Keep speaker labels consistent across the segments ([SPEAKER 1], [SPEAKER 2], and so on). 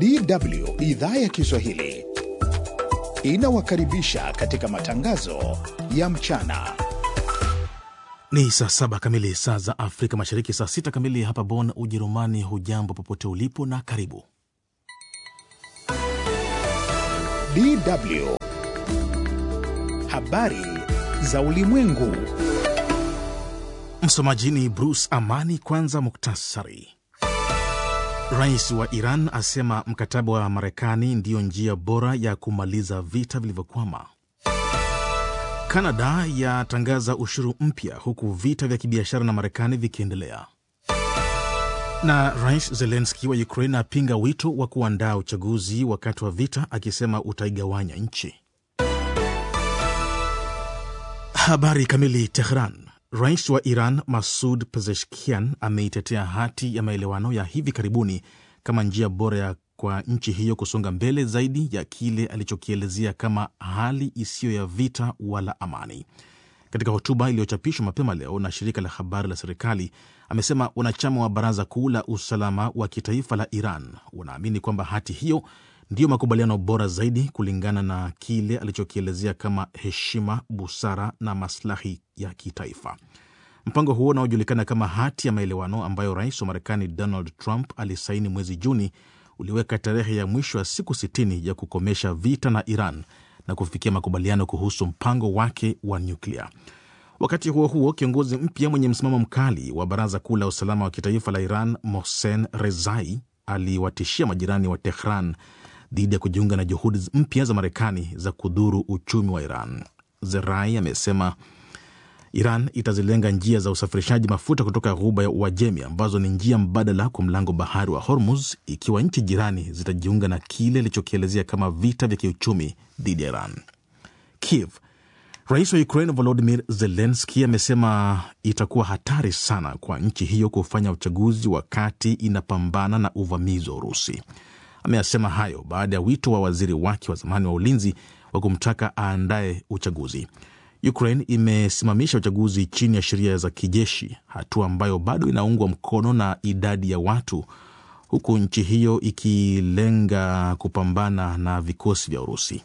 [SPEAKER 1] DW idhaa ya Kiswahili inawakaribisha katika matangazo ya mchana.
[SPEAKER 2] Ni saa saba kamili saa za Afrika Mashariki, saa sita kamili hapa Bonn, Ujerumani. Hujambo popote ulipo na karibu.
[SPEAKER 1] DW habari za ulimwengu.
[SPEAKER 2] Msomaji ni Bruce Amani. Kwanza muktasari. Rais wa Iran asema mkataba wa Marekani ndiyo njia bora ya kumaliza vita vilivyokwama. Kanada yatangaza ushuru mpya huku vita vya kibiashara na Marekani vikiendelea. Na Rais Zelenski wa Ukraine apinga wito wa kuandaa uchaguzi wakati wa vita, akisema utaigawanya nchi. Habari kamili. Tehran. Rais wa Iran Masud Pezeshkian ameitetea hati ya maelewano ya hivi karibuni kama njia bora ya kwa nchi hiyo kusonga mbele zaidi ya kile alichokielezea kama hali isiyo ya vita wala amani. Katika hotuba iliyochapishwa mapema leo na shirika la habari la serikali, amesema wanachama wa Baraza Kuu la Usalama wa Kitaifa la Iran wanaamini kwamba hati hiyo ndiyo makubaliano bora zaidi kulingana na kile alichokielezea kama heshima, busara na maslahi ya kitaifa. Mpango huo unaojulikana kama hati ya maelewano ambayo rais wa Marekani Donald Trump alisaini mwezi Juni uliweka tarehe ya mwisho ya siku 60 ya kukomesha vita na Iran na kufikia makubaliano kuhusu mpango wake wa nyuklia. Wakati huo huo, kiongozi mpya mwenye msimamo mkali wa Baraza Kuu la Usalama wa Kitaifa la Iran Mohsen Rezai aliwatishia majirani wa Tehran dhidi ya kujiunga na juhudi mpya za Marekani za kudhuru uchumi wa Iran. Zerai amesema Iran itazilenga njia za usafirishaji mafuta kutoka ghuba ya Uajemi ambazo ni njia mbadala kwa mlango bahari wa Hormuz ikiwa nchi jirani zitajiunga na kile ilichokielezea kama vita vya kiuchumi dhidi ya Iran. Kiev. Rais wa Ukraine Volodimir Zelenski amesema itakuwa hatari sana kwa nchi hiyo kufanya uchaguzi wakati inapambana na uvamizi wa Urusi. Ameyasema hayo baada ya wito wa waziri wake wa zamani wa ulinzi wa kumtaka aandaye uchaguzi. Ukraine imesimamisha uchaguzi chini ya sheria za kijeshi, hatua ambayo bado inaungwa mkono na idadi ya watu, huku nchi hiyo ikilenga kupambana na vikosi vya Urusi.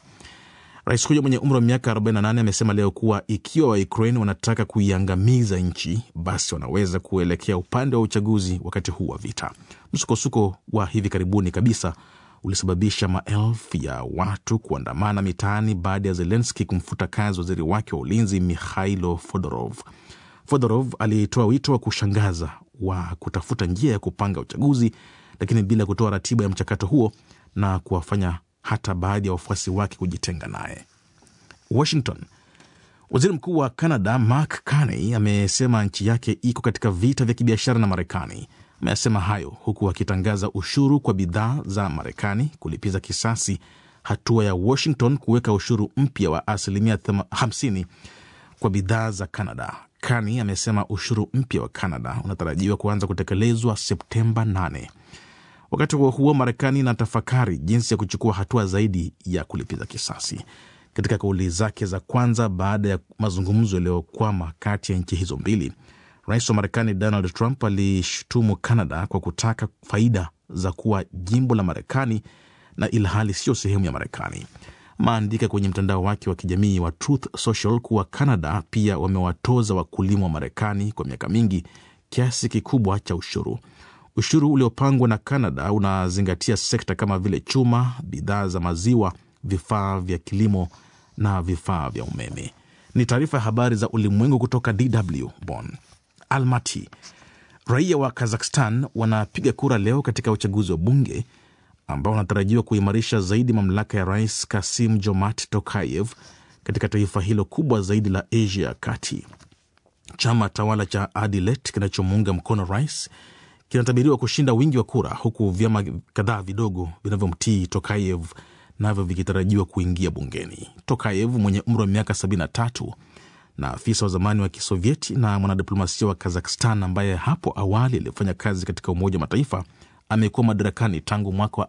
[SPEAKER 2] Rais huyo mwenye umri wa miaka 48 amesema leo kuwa ikiwa Waukraine wanataka kuiangamiza nchi, basi wanaweza kuelekea upande wa uchaguzi wakati huu wa vita. Msukosuko wa hivi karibuni kabisa ulisababisha maelfu ya watu kuandamana mitaani baada ya Zelenski kumfuta kazi waziri wake wa ulinzi Mikhailo Fodorov. Fodorov alitoa wito wa kushangaza wa kutafuta njia ya kupanga uchaguzi, lakini bila kutoa ratiba ya mchakato huo na kuwafanya hata baadhi ya wafuasi wake kujitenga naye. Washington. Waziri mkuu wa Canada Mark Carney amesema nchi yake iko katika vita vya kibiashara na Marekani. Ameyasema hayo huku akitangaza ushuru kwa bidhaa za Marekani kulipiza kisasi hatua ya Washington kuweka ushuru mpya wa asilimia 50 kwa bidhaa za Canada. Carney amesema ushuru mpya wa Canada unatarajiwa kuanza kutekelezwa Septemba 8. Wakati huo huo, Marekani inatafakari jinsi ya kuchukua hatua zaidi ya kulipiza kisasi. Katika kauli zake za kwanza baada ya mazungumzo yaliyokwama kati ya nchi hizo mbili, rais wa Marekani Donald Trump alishutumu Canada kwa kutaka faida za kuwa jimbo la Marekani na ilhali sio sehemu ya Marekani. Maandika kwenye mtandao wake wa kijamii wa Truth Social kuwa Canada pia wamewatoza wakulima wa Marekani kwa miaka mingi kiasi kikubwa cha ushuru. Ushuru uliopangwa na Canada unazingatia sekta kama vile chuma, bidhaa za maziwa, vifaa vya kilimo na vifaa vya umeme. Ni taarifa ya habari za ulimwengu kutoka DW Bonn. Almaty. Raia wa Kazakhstan wanapiga kura leo katika uchaguzi wa bunge ambao wanatarajiwa kuimarisha zaidi mamlaka ya rais Kasim Jomart Tokayev katika taifa hilo kubwa zaidi la Asia ya kati. Chama tawala cha Adilet kinachomuunga mkono rais kinatabiriwa kushinda wingi wa kura, huku vyama kadhaa vidogo vinavyomtii Tokayev navyo vikitarajiwa kuingia bungeni. Tokayev mwenye umri wa miaka 73 na afisa wa zamani wa Kisovieti na mwanadiplomasia wa Kazakhstan ambaye hapo awali alifanya kazi katika Umoja wa Mataifa amekuwa madarakani tangu mwaka wa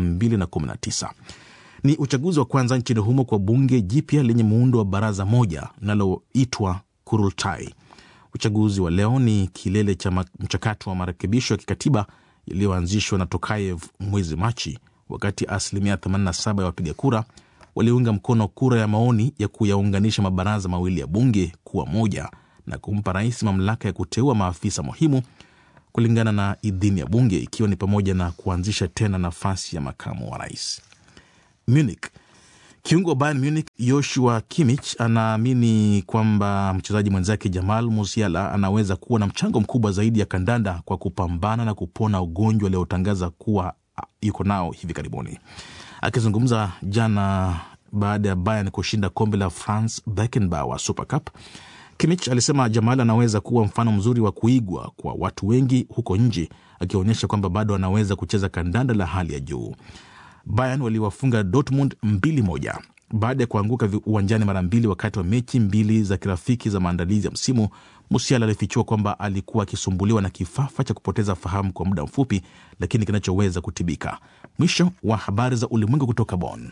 [SPEAKER 2] 2019. Ni uchaguzi wa kwanza nchini humo kwa bunge jipya lenye muundo wa baraza moja linaloitwa Kurultai. Uchaguzi wa leo ni kilele cha mchakato wa marekebisho ya kikatiba yaliyoanzishwa na Tokayev mwezi Machi, wakati asilimia 87 ya wapiga kura waliunga mkono kura ya maoni ya kuyaunganisha mabaraza mawili ya bunge kuwa moja na kumpa rais mamlaka ya kuteua maafisa muhimu kulingana na idhini ya bunge, ikiwa ni pamoja na kuanzisha tena nafasi ya makamu wa rais. Munich. Kiungo wa Bayern Munich Joshua Kimmich anaamini kwamba mchezaji mwenzake Jamal Musiala anaweza kuwa na mchango mkubwa zaidi ya kandanda kwa kupambana na kupona ugonjwa aliotangaza kuwa yuko nao hivi karibuni. Akizungumza jana baada ya Bayern kushinda kombe la Franz Beckenbauer Super Cup, Kimmich alisema Jamal anaweza kuwa mfano mzuri wa kuigwa kwa watu wengi huko nje, akionyesha kwamba bado anaweza kucheza kandanda la hali ya juu. Bayern waliwafunga Dortmund mbili moja baada ya kuanguka uwanjani mara mbili wakati wa mechi mbili za kirafiki za maandalizi ya msimu. Musiala alifichua kwamba alikuwa akisumbuliwa na kifafa cha kupoteza fahamu kwa muda mfupi, lakini kinachoweza kutibika. Mwisho wa habari za ulimwengu kutoka Bonn.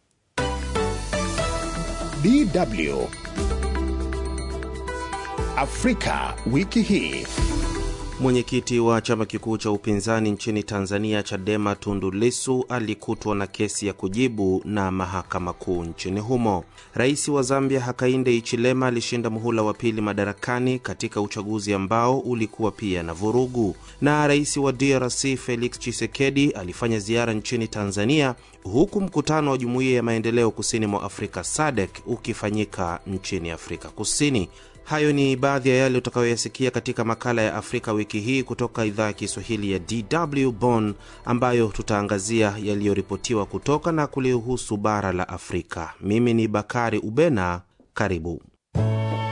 [SPEAKER 1] DW Afrika wiki hii.
[SPEAKER 3] Mwenyekiti wa chama kikuu cha upinzani nchini Tanzania, Chadema, Tundu Lissu alikutwa na kesi ya kujibu na mahakama kuu nchini humo. Rais wa Zambia Hakainde Hichilema alishinda muhula wa pili madarakani katika uchaguzi ambao ulikuwa pia na vurugu. Na rais wa DRC Felix Tshisekedi alifanya ziara nchini Tanzania, huku mkutano wa Jumuiya ya Maendeleo Kusini mwa Afrika SADC ukifanyika nchini Afrika Kusini. Hayo ni baadhi ya yale utakayoyasikia katika makala ya Afrika wiki hii kutoka idhaa ya Kiswahili ya DW Bonn, ambayo tutaangazia yaliyoripotiwa kutoka na kulihusu bara la Afrika. Mimi ni Bakari Ubena, karibu.